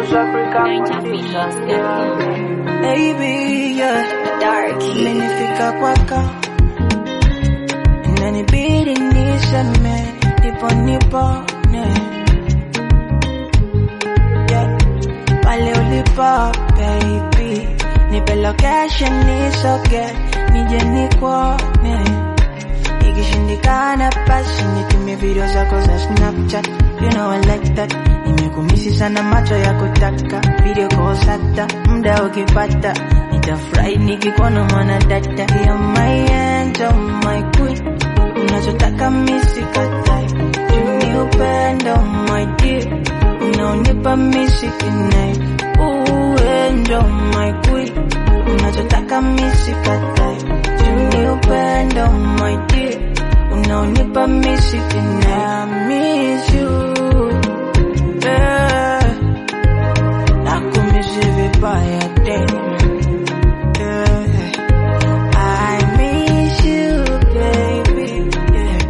Baby, yeah. Dark. Imenifika kwako inanibidi niseme nipo nipone yeah. pale ulipo baby nipe location nisoge nije nikuone ikishindikana basi nitumie video zako za snapchat you know I like that nimekumisi sana macho ya kutaka video calls hata muda ukipata nitafurahi nikikuona mwana dada ya my angel my queen unachotaka misikatai ni upendo my dear unaonipa misikinai uendo my queen unachotaka misikatai ni upendo my dear unaonipa misikinai I miss you yeah. nakumisi vibaya tena yeah. I miss you baby yeah.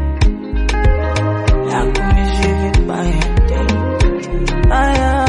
nakumisi vibaya tena aya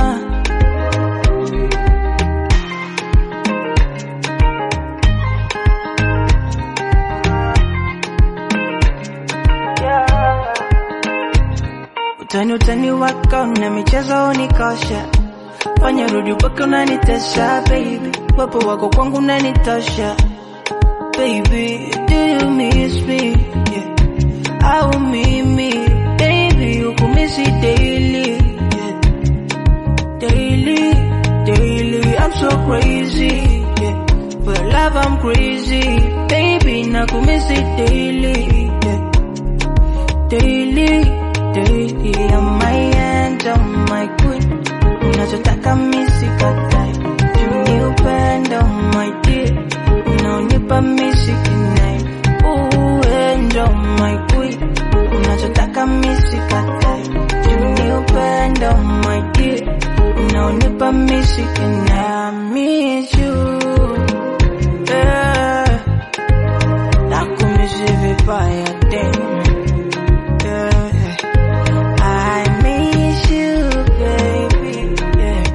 Utani utani wako na michezo unikosha, fanya rudi upaka unanitesha baby, wapo wako kwangu unanitosha baby, do you miss me yeah. au mimi baby ukumisi daily yeah. daily daily I'm so crazy yeah. for love I'm crazy baby nakumisi daily yeah. daily daily I'm my angel my queen unachotaka misikatai ni upendo my dear unaonipa misikinai uendo my queen unachotaka misikatai ni upendo my dear unaonipa misikinai I miss you yeah. nakumisi vibaya tena yeah. I miss you, baby. Yeah.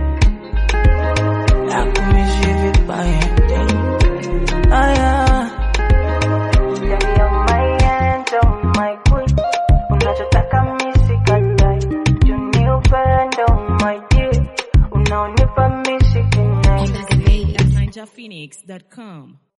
Nakumiss you vibaya tena. Aya. Ndani ya my angel, my queen. Unachotaka misikatai. Juu ni upendo, my dear. Unaonipa misikinai. At NinjaPhoenix.com.